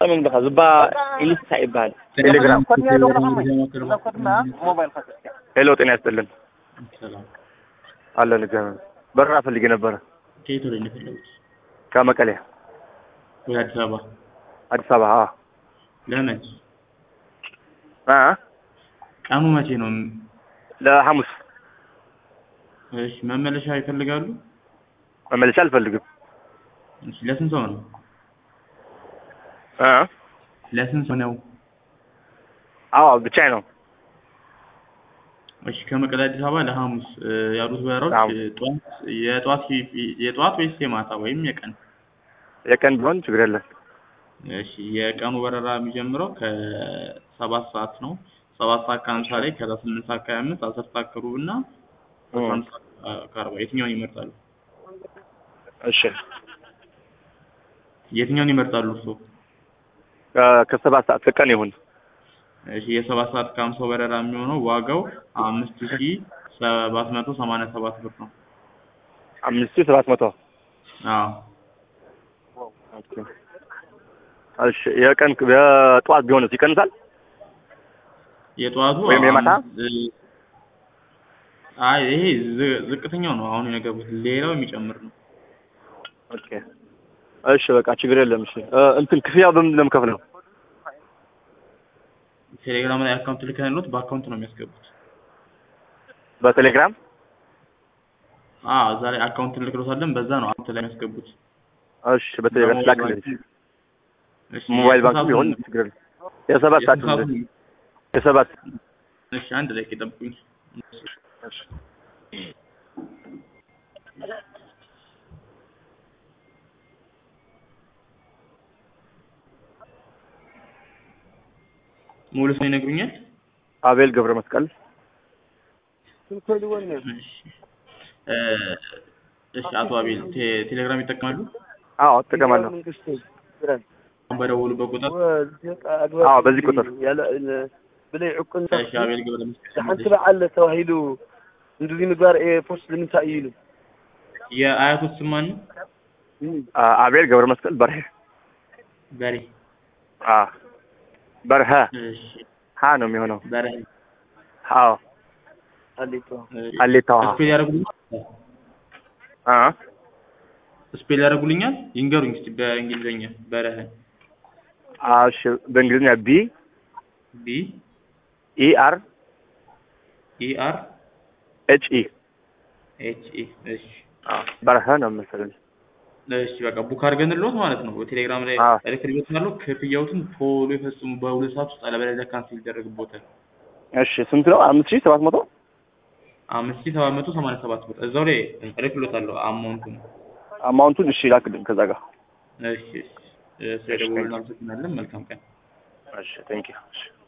ምንድኻ ዝባ ኢሊሳ ይበሃል ቴሌግራም ሄሎ ጤና ይስጥልን ሰላም አለን እግዚአብሔር በረራ ፈልጌ ነበረ ከየት ወደ ነው የፈለጉት? ከመቀሌ ወደ አዲስ አበባ አዲስ አበባ አዎ ለመች አ ቀኑ መቼ ነው? ለሐሙስ እሺ መመለሻ ይፈልጋሉ? መመለሻ አልፈልግም እሺ ለስንት ሰው ነው? አ ለስንት ሰው ነው? አዎ ብቻዬ ነው እሺ ከመቀሌ አዲስ አበባ ለሐሙስ እ፣ ያሉት በረራዎች ሐሙስ። እ፣ ጠዋት የጠዋት የጠዋት ወይስ የማታ ወይም የቀን? የቀን ቢሆን ችግር የለም እሺ የቀኑ በረራ የሚጀምረው ከሰባት ሰዓት ነው። ሰባት ሰዓት ከሀምሳ ላይ ከዛ ስምንት ሰዓት ከሀያ አምስት አስር ሰዓት ከሩብ እና አስራ አንድ ሰዓት አ- ከአርባ የትኛውን ይመርጣሉ? እሺ የትኛውን ይመርጣሉ እርስዎ? ከ- ከሰባት ሰዓት ከቀን ይሁን እሺ የሰባት ሰዓት ከሀምሳው በረራ የሚሆነው ዋጋው አምስት ሺ ሰባት መቶ ሰማንያ ሰባት ብር ነው። አምስት ሺህ ሰባት መቶ አዎ ኦኬ። እሺ የቀን የጠዋት ቢሆንስ ይቀንሳል የጠዋቱ ወይም የማታ? አምስት እ፣ አይ ይሄ ዝ- ዝቅተኛው ነው አሁን የነገርኩት። ሌላው የሚጨምር ነው። ኦኬ እሺ በቃ ችግር የለም እሺ እ፣ እንትን ክፍያው በምንድን ነው የምከፍለው ቴሌግራም ላይ አካውንት ልከንሎት በአካውንት ነው የሚያስገቡት። በቴሌግራም አዎ እዛ ላይ አካውንት እንልክሎታለን። በዛ ነው አካውንት ላይ የሚያስገቡት። እሺ በቴሌግራም ላክልኝ እሺ፣ ሞባይል ባንክ የስንት ቢሆን ሰዓቱን- ችግር የለም የሰባት ሰዓት የስንት ሰዓቱን- የሰባት እሺ አንድ ላይ ጠብቁኝ። እሺ ሙሉ ስም ይነግሩኛል? አቤል ገብረ መስቀል እሺ እ፣ እሺ አቶ አቤል ቴ- ቴሌግራም ይጠቀማሉ? አዎ እጠቀማለሁ አሁን በደወሉበት ቁጥር አዎ በዚህ ቁጥር ብለይ ዕቁን እሺ አቤል ገብረ መስቀል ሓንቲ በዓል ተባሂሉ እንደዚ ምግባር ኤርፎርስ ንምንታይ እዩ ኢሉ የአያቶት ስም ማን ነው? አ- አቤል ገብረ መስቀል በርሄ በሬ አ በርሀ እሺ ሀ ነው የሚሆነው በሬ አዎ አሌቶ እሺ፣ አሌታ ውሃ ስፔል ያደርጉልኛል? አ ስፔል ያደርጉልኛል? ይንገሩኝ እስኪ በእንግሊዝኛ በረህ አ እሺ በእንግሊዝኛ ቢ ቢ ኢ አር ኢ አር ኤች ኢ ኤች ኢ እሺ በርሀ ነው መሰለኝ እሺ በቃ ቡክ አድርገንልዎት ማለት ነው። ቴሌግራም ላይ አዎ። ኤሌክትሪክ ያለው ክፍያዎትን ቶሎ ይፈጽሙ። በሁለት ሰዓት ውስጥ አለበለዚያ ካንስል ይደረግቦታል። እሺ ስንት ነው አምስት ሺህ ሰባት መቶ አምስት ሺህ ሰባት መቶ ሰማንያ ሰባት ብር እዛው ላይ እልክልዎታለሁ አማውንቱን። አማውንቱን እሺ ላክልኝ ከዛ ጋር እሺ እሺ ስለደወሉልን አመሰግናለን። መልካም ቀን። እሺ ቴንክ ዩ እሺ